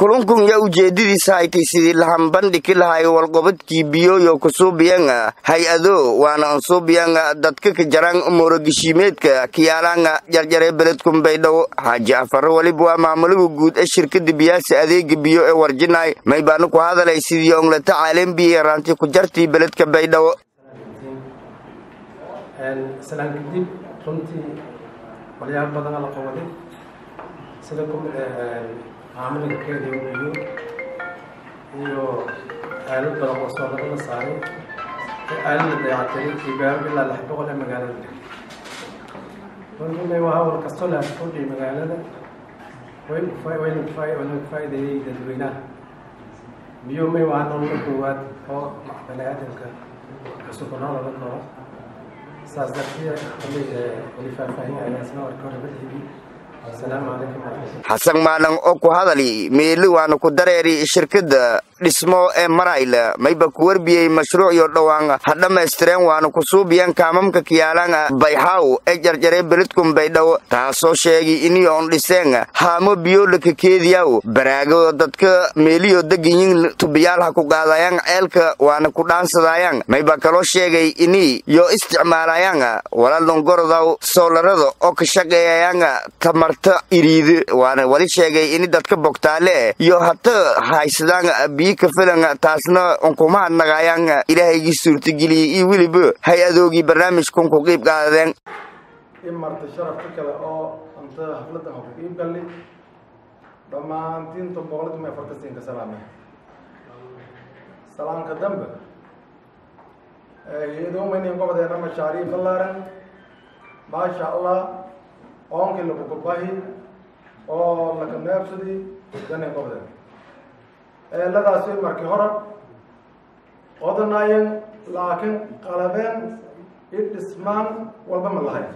kulunkun yaa ujeedadiisa haytay sidii lahanbandhigi lahay walqobadkii biyoyo kusuubiyanga hay-ado waana ansuubiyanga dadka ka jaraan umuurageshiimeedka kiyaalanga jarjare beledkun baydhabo xaaji afaro weliba waa maamulaga guud ee shirkada biyaasa adeega biyo ee warjinaay may baana ku hadalay sidii onglata caalambiya raanti ku jartii beledka baydhabo salaan kadib runtii walyaal badana la qabaday sida maamulka keeda biyo iyo aalad badan oo soo laga la saaray aalad la dayactiray iyo gaaro ilaa lix boqol ee magaalada deg runtii waa hawl kastoo la kordhiyay magaalada wayna faa'iideeyey dadweynaha biyo may waa nolola koowaad oo bani aadamka cusubnaa laga koro saas darteed wali faahfaahinayasna warka hore badhigi asalaamu calaykum waraxmatulla xasan maalan oo ku hadali meeli waana ku dareeri shirkada dhismo ee marayla mayba ku warbiyey mashruucyo dhowaan ha dhammaystireen waana ku suubiyeen kaamamka kiyaalanga bayxaaw ee jarjaree beledkun baydhabo taasoo sheegay iniyoon dhiseen haamo biyoolaka keediyaw baraago dadka meeliyo deganyin tubiyaal ha ku qaadayaan ceelka waana ku dhaansadayaan mayba kaloo sheegay ini yo isticmaalayaan walaalongorodaw soolarada oo ka shaqeeyayaan tamarta iriidi waana wali sheegay ini dadka bogtaale iyo hata haysadaan biyo ka filan taasna unkumaha naqayaan ilaahaygi suurtageliyey iyo weliba hay-adoogii barnaamijkun ku qiib qaadadeen in marta sharafka kale oo anta hafladan ku qiib galli dhammaantiinta boqolkiiba afartansiin ka salaame salaanka dambe iyadoomaynin gobodeena mashaariif ballaaran maasha allah oonkii lagugabahi oo laka neebsadi danin gobodeen eeladaasi markii hore odanayen laakiin qalabeen i dhismaan walba ma lahay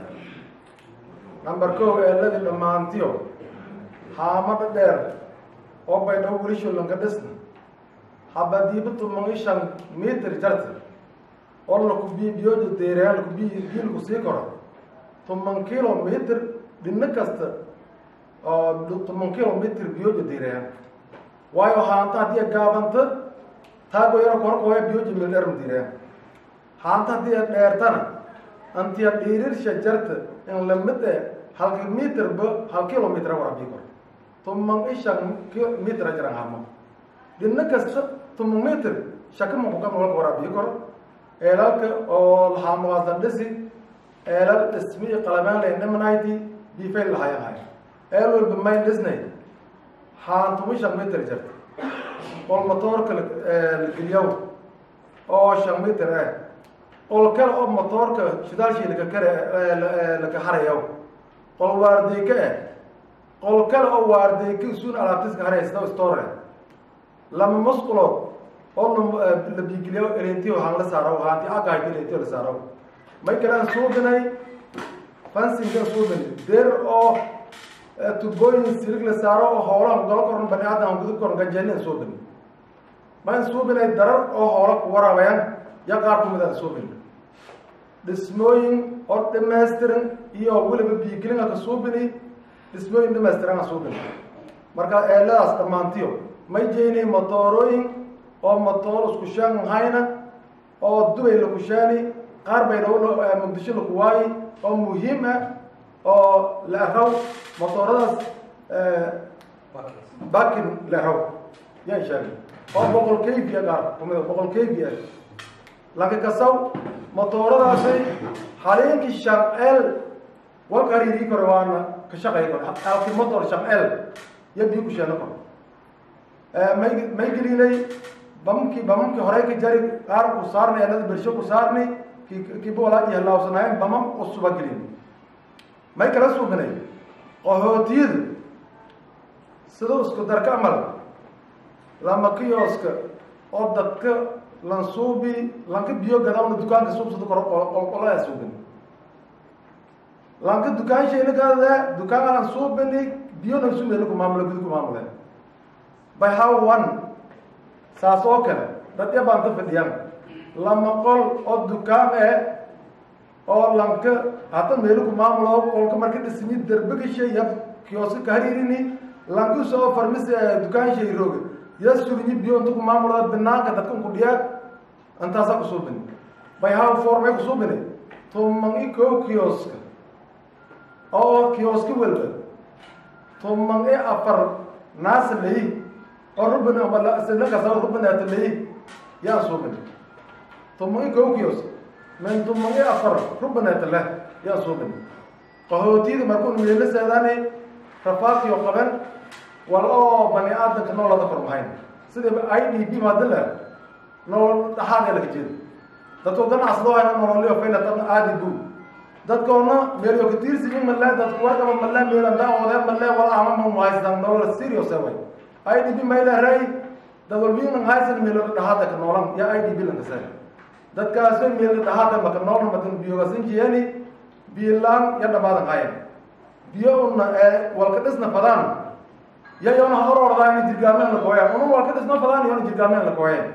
number ko eeladii dhammaantiyo haamada dheer oo baydhabo wilisholanka dhisna habadiiba tuman i shan mitir jarta oo laku bi biyooda deereen laku bi biilku sii koro toban kilomitr dhino kasta oo toban kilomitr biyooda deereen waayo haanta haddii gaabanta taago yaro korkooya biyooda mildherma direen haanta haddii dheertana antiya dhiirirsha jarta in lamid e halka mitrba hal kilomitr warabii kor toban i shan mitra jiran hamo dhino kasta toban mitr shakamankuka walka warabii kor eelalka oo lahaamawaasan dhisi eelal dhismi qalabaan lay nimanaydi bifayl lahayahay eel walba mayn dhisnay haantuma shan mitr jirta ol motoorka lageliyaw oo shan mitr eh ol kale oo motoorka shidaalshii laka kare laka harayaw qol waardeyka eh qol kale oo waardeyka isuun alaabtiska haraya sida store lama musqulood oo la bigiliyo elentiyo haan la saaro haanti agahay elentiyo la saaro may kalaan suubinay fansinka suubin deer oo tubooyin sirig la saaro oo hoolaan galo koran bani aadam gudub koran gajeelin suubin mayn suubinay darar oo hoola ku waraabayaan ya qaar kumid aan suubin dhismooyin oo dhamaystiran iyo weliba biigilin ka suubini dhismooyin dhamaystiran aan suubin marka eeladaas dhammaantiyo may jeynay motoorooyin oo motoor isku shaan hayna oo dubay lakushaani qaar bay muqdisho laku waayi oo muhiim ah oo la araw motooradaas bakin la araw yaan sheegay oo boqol kayfiya qaar kumida boqol kayfiya laka kasaw motooradaasay haleenkii shamceel walka hariirii kore waana ka shaqay kor halkii motor shamceel iyo bii ku sheeno kor may may gelinay bamkii bamamkii horey ka jari qaar ku saarnay eelada bersho ku saarnay kiiba walaadii halaawsanaayeen bamam cusuba gelin may kala suubinay qahootiyadu siduu isku darka amal lama kiyooska oo dadka lansuubi lanka biyo gadawna dukaanka suubsada kor qolqolaya suubin lanka dukaan shayna gadada dukaan lan suubini biyo nan suubin ku maamula gudu ku maamule by how one saas oo kale dad yabaan ka fadhiyaan lama qol oo dukaan eh oo lanka hata meelu ku maamulo qolka marka dhismi derbiga shay yab kiyooska ka hariirini lankus oo farmasi dukaan shay rooge ya surinyi biyo intuku maamulada binaanka dadkan ku dhiyaag intaasaa kusuubini bayhaw formay kusuubini tumangi koo kioska oo kioski welba tumangi afar naasa leyi oo rubin sidakasa rubinaata leyi yaan suubini tumangi koo kios min tumangi afar rubinaata leh yaan suubini qahootiyada markuun meelo seedaani rafaadkiyo qaben wal oo bani aadamka noolada kormahayn sida i d b maadile nool dhaxaadee laga jeeda dadku ganacsadoo hayna nololyo faylatan aadi bu dadkoona meelyo katiirsiin male dadku warkaba male meelanda oodee male wal ama mahaystan nolol serious way i d b mayleray dadwalbiinan haysan meelo dhaxaada ka noolan ya i d b lankase dadkaasi meelo dhaxaada maka noolna makan biyogasin jiyani biilaan ya dhamaadan hayan biyo una ee walka dhisna fadaan ya yoona horordaa ina jirgaameen la kooyaan una walka dhisna fadaan yoona jirgaameen la kooyeen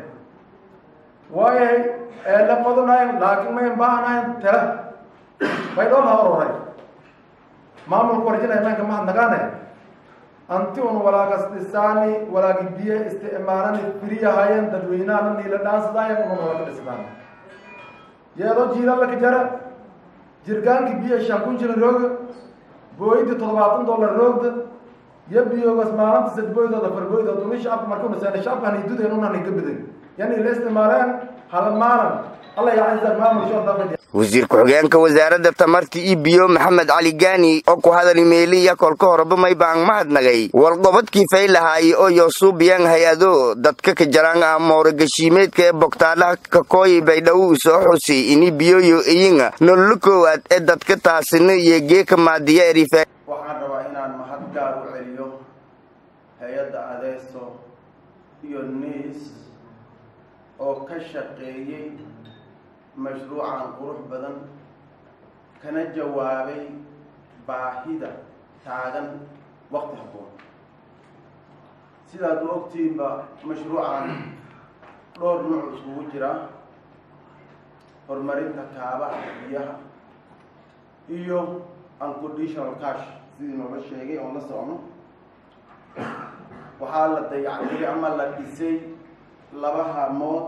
waayay ee la qodonayn laakiin mayn baahanayn tele bay dhoon ha hororay maamulku warjinay meenka mahad nagaane anti un walaagas dhisaani walaagi biyo isticmaalani firiyahayen dadweynahana niila dhaansadaayan una walaka dhisdaan yeedoo jiilallaka jara jirgaankii biyo shan kun jira rooga booyidii toddobaatan dollar roogda iyo biyogas maalinta sadbooydooda fargooydooda uni shacabka markuu naseen shacabkan idudeen unan iga bidan yani la isticmaaleen hal maalin alla yacisa maamul shordafad wasiir ku-xigeenka wasaaradda tamarta iyo biyo maxamed cali gaani oo ku hadali meeliya kolka horeba maybaan mahadnagay walqobadkii faylahaay oo yoosuubiyaan hay-ado dadka ka jaraan ah moorogashiimeedka ee bogtaalaha kakooyi baydhaw soo xusay ini biyoyo iyinga nololo koowaad ee dadka taasina iyo geeka maadiya erife waxaan rabaa inaan mahad gaar u celiyo hay-adda adeeso iyo niis oo ka shaqeeyey mashruucan qurux badan kana jawaabay baahida taagan waqti habboon sidaad u ogtiinba mashruucan dhowr nuuc iskugu jira horumarinta kaabaha biyaha iyo unconditional cash sidii noola sheegay oon la socno waxaa la dayactiray ama la dhisay laba haamood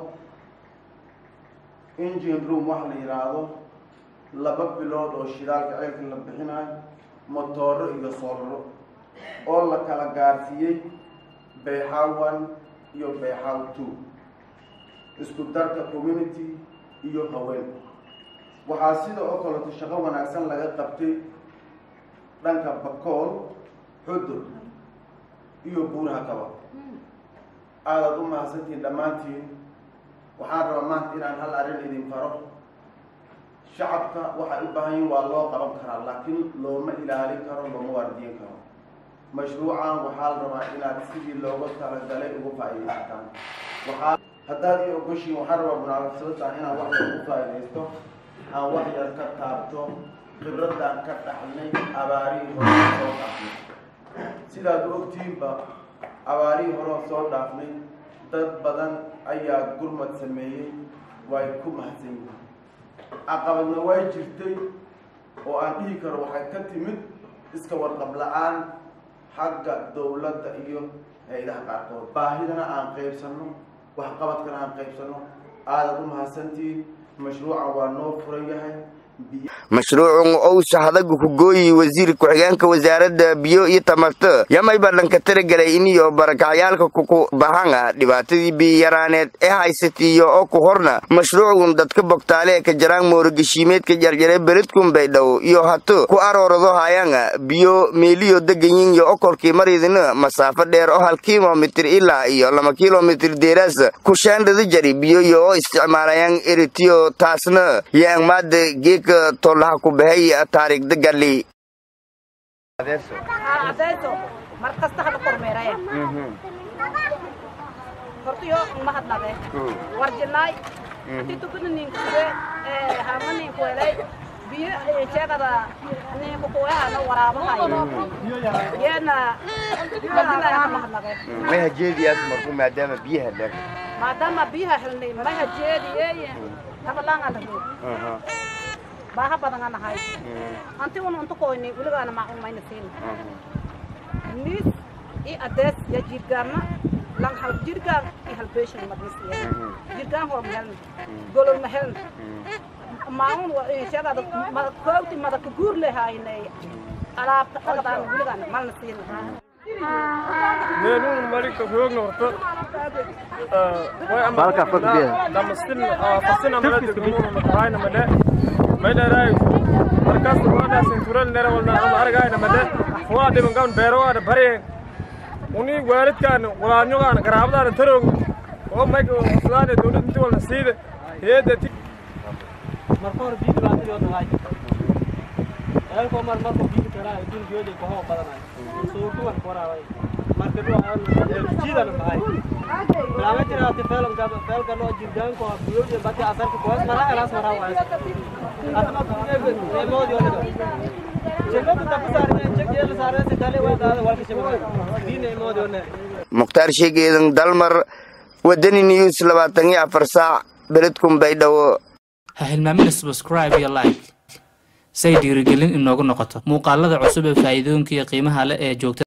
engine room waxa la yidhaahdo laba bilood oo shidaalka ceelka la bixinayo motooro iyo soolaro oo la kala gaarsiiyey bayxaw one iyo bayxaw two isku darka community iyo haween waxaa sida oo kaleeto shaqo wanaagsan laga qabtay dhanka bakool xudur iyo buuraha kaba aadaad u mahadsantihiin dhammaantiin waxaan rabaa maanta inaan hal arrin idin faro shacabka waxay u baahan yihin waa loo qaban karaa laakiin looma ilaalin karo looma waardiyin karo mashruucan waxaa la rabaa inaad sidii looga talagalay ugu faa'iidaysataan waxaa haddaad ii ogoshiin waxaan rabaa munaasabaddan inaan wax yar ugu faa'iidaysto aan wax yar ka taabto khibraddan ka dhaxlnay abaarihii hore soo dhaafnay sidaad ogtiinba abaarihii hore soo dhaafnay dad badan ayaa gurmad sameeyey way ku mahadsan yihiin caqabadna way jirtay oo aan dhihi karo waxay ka timid iska warqab la-aan xagga dowladda iyo hay-adaha qaarkood baahidana aan qaybsanno waxqabadkana aan qaybsanno aadaad u mahadsantihiin mashruucan waa noo furan yahay mashruucun owsa hadaga ku gooyi wasiir ku-xigeenka wasaaradda biyo iyo tamarta yamay badhanka taragelay iniyo barakacyaalka kuku bahanga dhibaatadii biyaraaneed ee haysatiiyo oo ku horna mashruucun dadka bogtaale ee ka jaraan moorogashiimeedka jarjare beledkun baydhow iyo hato ku aroorado hayanga biyo meeliyo deganyin iyo okolkii maridina masaafo dheer oo hal kilomitir ilaa iyo laba kilomitir deeraas ku shaandhada jari biyoyo oo isticmaalayaan eritiyo taasna yaangmaada geeka tolaha ku bahay taariikhda gali adeeso mar kasta hada kormeeraya hortiyo mahadnade warjinaay titukuna ninkue hama ninkuelay biyo sheegada ninkukuehana waraabahayo yeena warjinaay ha mahadnade may hajeediyaas marku maadaama biyaha dhan maadaama biyaha helnay may hajeediyeeye tabalanga lagu baaha badan aan nahay anti un unta koyni weligaana maacun mayna siin nis i adees ya jirgaanna lang hal jirgaan i hal beeshan madnisiya jirgaan hor mahelna golol mahelna maamun shagaada koogti madaka guur lehaynay alaabta dhaqdaan wiligaan malna siina meelun marika hoogna horta Balka fakbiya. damastin fasin amala degmuuna matahayna made maydharay markaas waadaas intural nera walna ama aragayna made waa dhiban gaban beero waada bareen uni waalidkaan walaanyogaan garaabadaana taroog oo mayga sudaane dowlad inti walna siida heeda marka hore biyo dhibaatadii oo dhahay eelkoo mar markuu biyo karaa dul jooji kahoo badanayo soo kuwan koraaway marka dhuu jiidana mahay bilaama jiraati feelan gaba feelka loo jirgaanko biyooje bati asarka kuwas mara elaas mara waay adama kuneebe neemoodi oo dhiga jegadu taku saarne jeg jeel saarne se dale waa daada walka shabaga bii neemoodi oo ne mukhtaar sheegeedan dalmar wadani news labaatan iyo afar saac beledkun baydhabo ha hilmaamina subscribe iyo like say dhiirigelin inoogu noqoto muuqaalada cusub ee faa'iidooyinka iyo qiimaha leh ee joogta